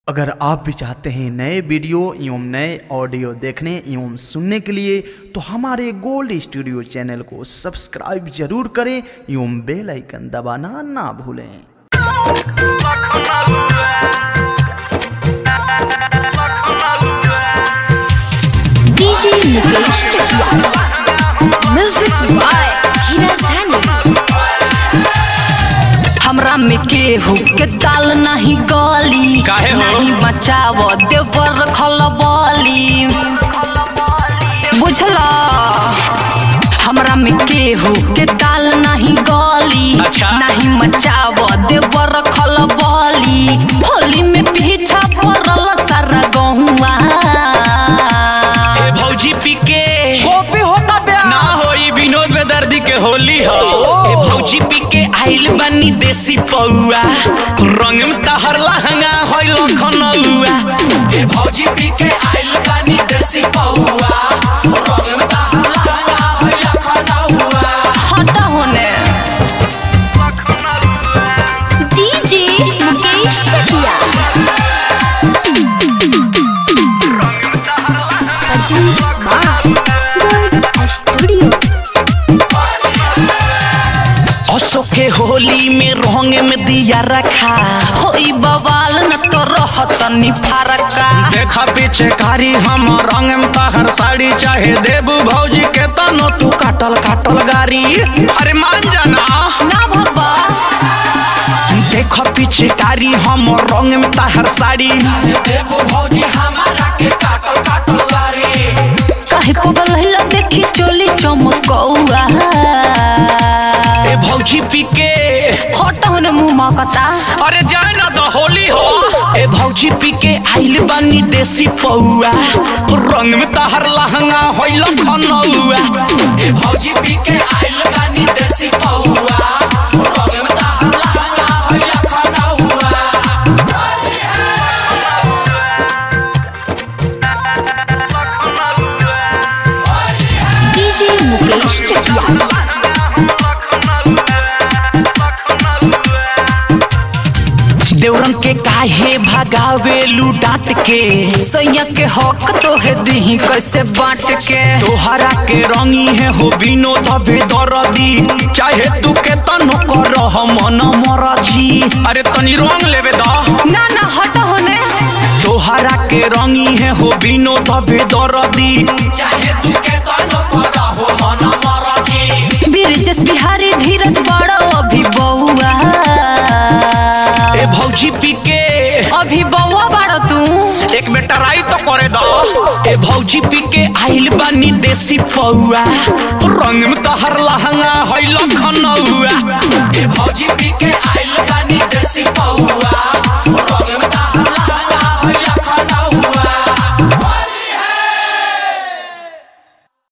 अगर आप भी चाहते हैं नए वीडियो एवं नए ऑडियो देखने एवं सुनने के लिए तो हमारे गोल्ड स्टूडियो चैनल को सब्सक्राइब जरूर करें एवं बेल आइकन दबाना ना भूलें DJ Mukesh Chakiya music by Dheeraj Dhani हमरा में केहू के दाल नहीं गली काहे हो? नहीं बचाव देवर खलबली बुझला हमरा में केहू के दाल नहीं गली अच्छा। नहीं मचाव देवर खलबली होली में पीछा पड़ल सारा गहुआ ए भौजी पी के कॉपी होता बे ना होई विनोद बेदर्दी के होली हो ए भौजी पी के आइल बनी देसी पौआ रंग में तहर लहंगा होई लखनऊआ ए भौजी पी के आइल बनी देसी पौआ रंग में तहर लहंगा होई लखनऊआ हटा होने DJ Mukesh Chakiya produce by gold studio असो के होली में रंग में दिया रखा होई बवाल न तो रहत नि फरका देखा पीछे कारी हम रंग में तहर साड़ी चाहे देबू भौजी के तनो तू काटल काटल गारी अरे मान जाना ना भगवा देखो पीछे कारी हम रंग में तहर साड़ी देबू भौजी हमारा के काटल काटल गारी काहे पगल हिला देखी चोली चमकौआ ए भौजी पी के हट होने मुंह मकता अरे जाए ना तो होली हो ए भौजी पी के आइल बानी देसी पौआ रंग में तहर लहंगा होई लखनऊआ ए भौजी पी के आइल बानी देसी पौआ रंग में तहर लहंगा होई लखनऊआ डीजे मुकेश चकिया देवरन के काहे भगावेलू डांट के सैया के हक तो है दही कैसे बांट के तोहरा के रंगी है हो बिनो तबे दरदी चाहे तू के तनो कर मन मरजी अरे तनी रंग लेवे द ना ना हट होने तोहरा के रंगी है हो बिनो तबे दरदी चाहे तू के तनो कर हो मन मरजी बीरजस बिहारी धीरज बड़ा अभी बउआ ए भौजी पी के अभी बउआ बड़ा तू एक में टराई तो करे दो ए भौजी पी के आइल बानी देसी पौआ रंग में तहर लहंगा है लखनऊआ